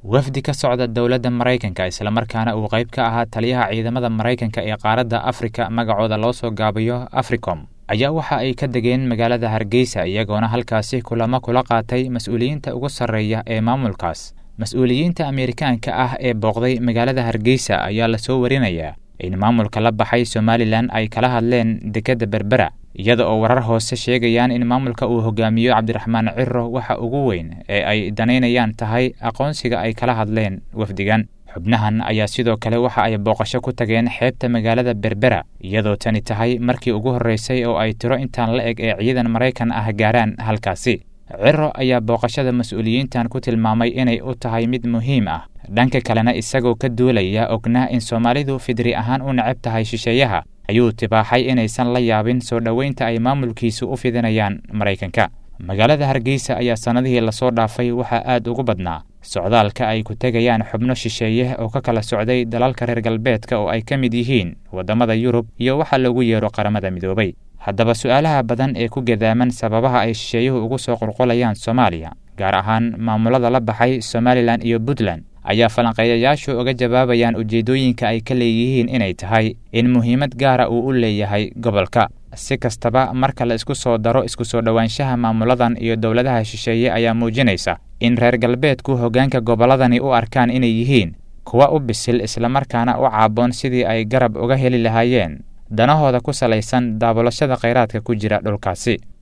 wafdi ka socda dowladda maraykanka islamarkaana uu qayb ka ahaa taliyaha ciidamada maraykanka ee qaaradda afrika magacooda loo soo gaabiyo africom ayaa waxa ay ka degeen magaalada hargeysa iyagoona halkaasi kulamo kula qaatay mas-uuliyiinta ugu sarreeya ee maamulkaas mas-uuliyiinta ameerikaanka ah ee booqday magaalada hargeysa ayaa lasoo warinayaa in maamulka la baxay somalilan ay kala hadleen dekedda berbera iyada oo warar hoose sheegayaan in maamulka uu hogaamiyo cabdiraxmaan ciro waxa ugu weyn ee ay danaynayaan tahay aqoonsiga ay kala hadleen wafdigan xubnahan ayaa sidoo kale waxa ay booqasho ku tageen xeebta magaalada berbera iyadoo tani tahay markii ugu horreysay oo ay tiro intaan la eg ee ciidan maraykan ah gaaraan halkaasi ciro ayaa booqashada mas-uuliyiintan ku tilmaamay inay u tahay mid muhiim ah dhanka kalena isagoo ka duulaya ognaa in soomaalidu fidri ahaan u necab tahay shisheeyaha ayuu tibaaxay inaysan la yaabin soo dhoweynta ay maamulkiisu u fidinayaan maraykanka magaalada hargeysa ayaa sannadihii lasoo dhaafay waxaa aad ugu badnaa socdaalka ay ku tegayaan xubno shisheeye oo ka kala socday dalalka reer galbeedka oo ay ka mid yihiin waddamada yurub iyo waxa lagu yeero qaramada midoobay haddaba su-aalaha badan ee ku gadaaman sababaha ay shisheeyuhu ugu soo qulqulayaan soomaaliya gaar ahaan maamulada la baxay somalilan iyo puntland ayaa falanqeeyayaashu uga jawaabayaan ujeeddooyinka ay ka leeyihiin inay tahay in muhiimad gaara uu u leeyahay gobolka si kastaba marka la isku soo daro isku soo dhowaanshaha maamuladan iyo dowladaha shisheeye ayaa muujinaysa in reer galbeedku hoggaanka gobolladani u arkaan inay yihiin kuwa u bisil islamarkaana u caaboon sidii ay garab uga heli lahaayeen danahooda ku salaysan daabulashada khayraadka ku jira dhulkaasi